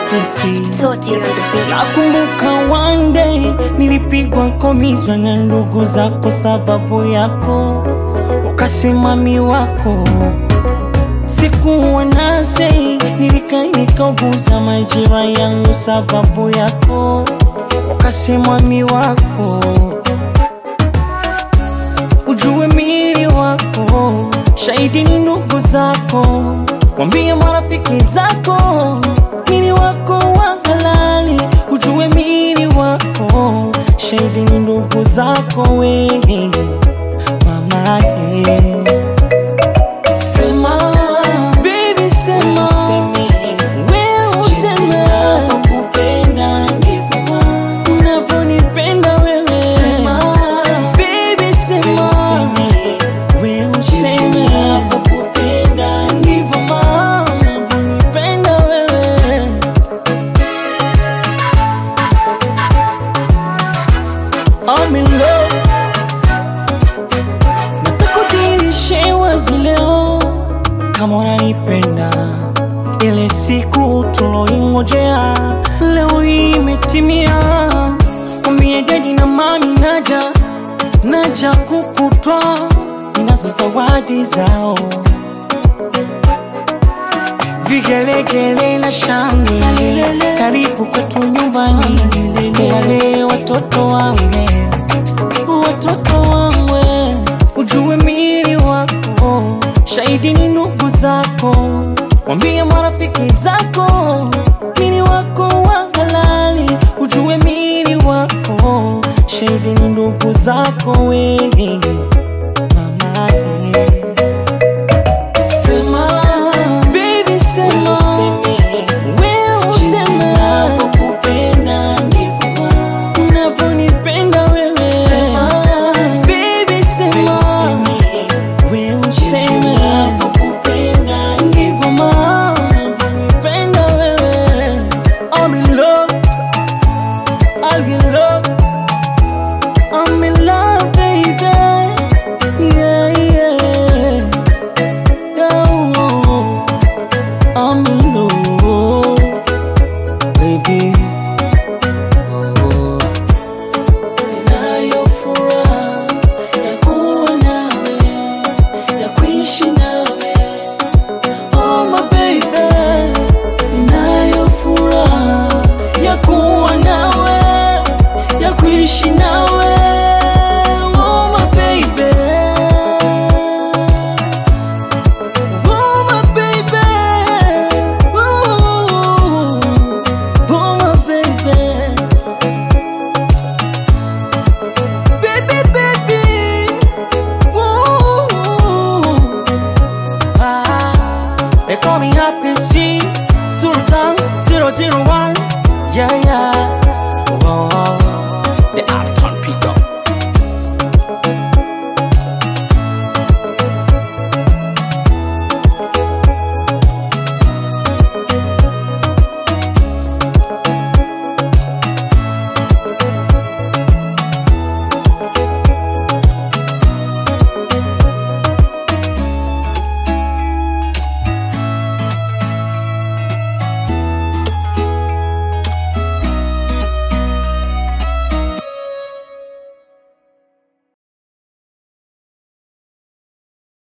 kesi. Toti on the beat. Nakumbuka one day nilipigwa komizwa na ndugu zako sababu yako, ukasimami wako sikuwa nase, nilika nikauguza majira yangu sababu yako, ukasimami wako ujue mili wako, shahidi ni ndugu zako, wambie marafiki zako, mili wako wa halali, ujue mili wako, shahidi ni ndugu zako, we mama eh. Sema, baby sema, wewe useme, unavyonipenda wewe. Baby sema, wewe useme, ndivyo mama unavyonipenda wewe. I'm in love Nataka udirishe wazi leo kama unanipenda, ile siku tuloingojea leo hii imetimia. Kwambie dedi na mami, naja naja kukutwa, ninazo zawadi zao, vigelegele na shangwe, karibu kwetu nyumbani, wale watoto wangu watoto wangu, ujue mili wako, shahidi ni ndugu zako, wambie marafiki zako, mili wako wa halali, ujue mili wako, shahidi ni ndugu zako we